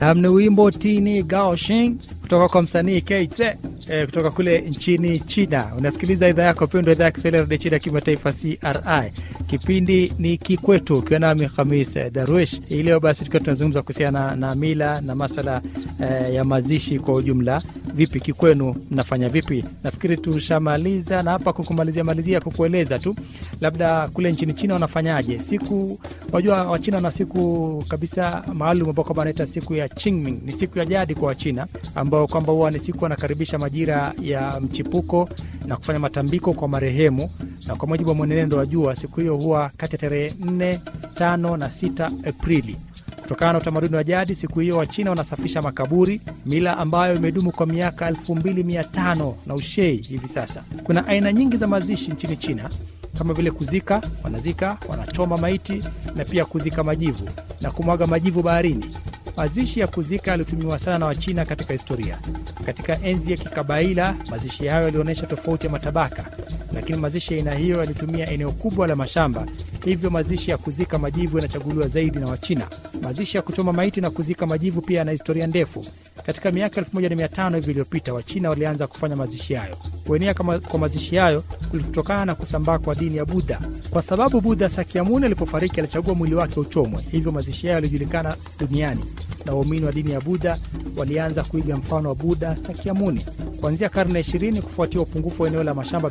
Ni wimbo tini gaoshing kutoka kwa msanii Keite eh, kutoka kule nchini China. Unasikiliza idhaa yako pendwa, idhaa ya Kiswahili ya redio China kimataifa CRI. Kipindi ni Kikwetu, ukiwa nami Khamis Darwish. Hii leo basi tukiwa tunazungumza kuhusiana na, na mila na masala eh, ya mazishi kwa ujumla. Vipi kikwenu, mnafanya vipi? Nafikiri tushamaliza na hapa kukumalizia malizia kukueleza tu labda kule nchini China wanafanyaje siku. Wajua Wachina wana siku kabisa maalum ambao kwamba wanaita siku ya Qingming. Ni siku ya jadi kwa Wachina ambao kwamba huwa ni siku wanakaribisha majira ya mchipuko na kufanya matambiko kwa marehemu, na kwa mujibu wa mwenendo wa jua, siku hiyo huwa kati ya tarehe 4, 5 na 6 Aprili. Kutokana na utamaduni wa jadi, siku hiyo Wachina wanasafisha makaburi, mila ambayo imedumu kwa miaka 2500 na ushei hivi sasa. Kuna aina nyingi za mazishi nchini China kama vile kuzika, wanazika, wanachoma maiti na pia kuzika majivu na kumwaga majivu baharini. Mazishi ya kuzika yalitumiwa sana na Wachina katika historia. Katika enzi ya kikabaila, mazishi hayo yalionyesha tofauti ya matabaka, lakini mazishi ya aina hiyo yalitumia eneo kubwa la mashamba, hivyo mazishi ya kuzika majivu yanachaguliwa zaidi na Wachina. Mazishi ya kuchoma maiti na kuzika majivu pia yana historia ndefu. Katika miaka 1500 hivi iliyopita, Wachina walianza kufanya mazishi hayo. Kuenea kwa mazishi hayo kulitokana na kusambaa kwa dini ya Budha, kwa sababu Budha Sakyamuni alipofariki alichagua mwili wake uchomwe, hivyo mazishi hayo yalijulikana duniani na waumini wa dini ya Budha walianza kuiga mfano wa Budha Sakyamuni. Kuanzia karne ya 20 kufuatia upungufu wa eneo la mashamba